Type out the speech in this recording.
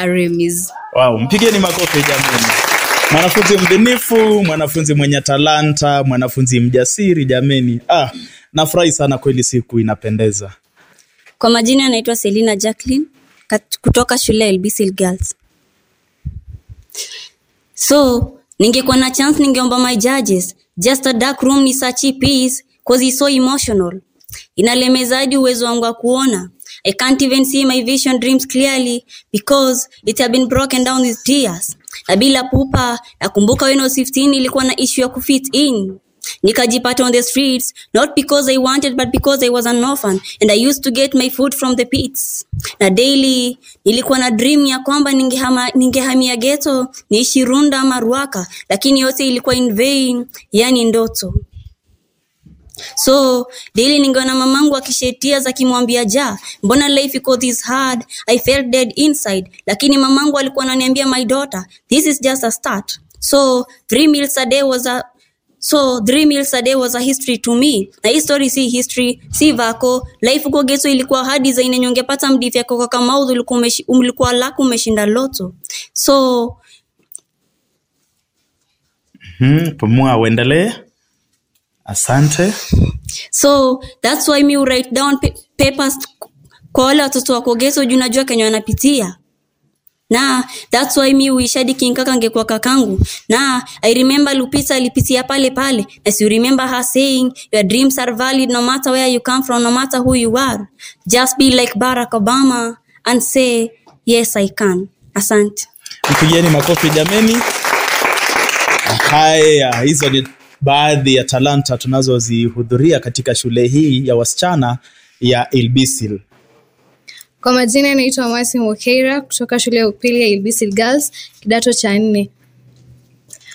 Aremis. Wow, mpigeni makofi jamani. Mwanafunzi mbunifu, mwanafunzi mwenye talanta, mwanafunzi mjasiri jameni. Ah, nafurahi sana kweli, siku inapendeza. Kwa majina anaitwa Selina Jacqueline kat- kutoka shule ya LBC Girls. So, ningekuwa na chance ningeomba my judges just a dark room ni such a peace cause it's so emotional. Inalemeza hadi uwezo wangu wa kuona. I can't even see my vision dreams clearly because it have been broken down with tears. Na bila pupa, nakumbuka when I was 15 ilikuwa na issue ya kufit in. Nikajipata on the streets, not because I wanted but because I was an orphan and I used to get my food from the pits. Na daily nilikuwa na dream ya kwamba ningehama, ningehamia ghetto, niishi Runda ama Ruaka, lakini yote ilikuwa in vain, yani ndoto. So daily ningeona mamangu akishetia akimwambia ja, mbona life iko this hard? I felt dead inside, lakini mamangu alikuwa ananiambia my daughter, this is just a start. So three meals a day was a So three meals a day was a history to me. Na hii story si history, si vako. Life uko geso ilikuwa hard design yenye ungepata mdifi yako kwa Kamau ulikuwa umeshi- ulikuwa lako umeshinda loto. So Hmm, pumua uendelee. Asante. so that's why me write down pa papers kwa wale watoto wako geso juu najua kenye wanapitia na that's why mi uishadi kinkaka ngekuwa kakangu na i remember lupita alipitia pale pale as you remember her saying your dreams are valid no matter where you come from no matter who you are just be like barack obama and say yes i can asante Mpigieni makofi jameni. Haya, hizo ni baadhi ya talanta tunazozihudhuria katika shule hii ya wasichana ya Ilbisil. Kwa majina naitwa Masi Mokeira kutoka shule ya upili ya Ilbisil Girls kidato cha nne.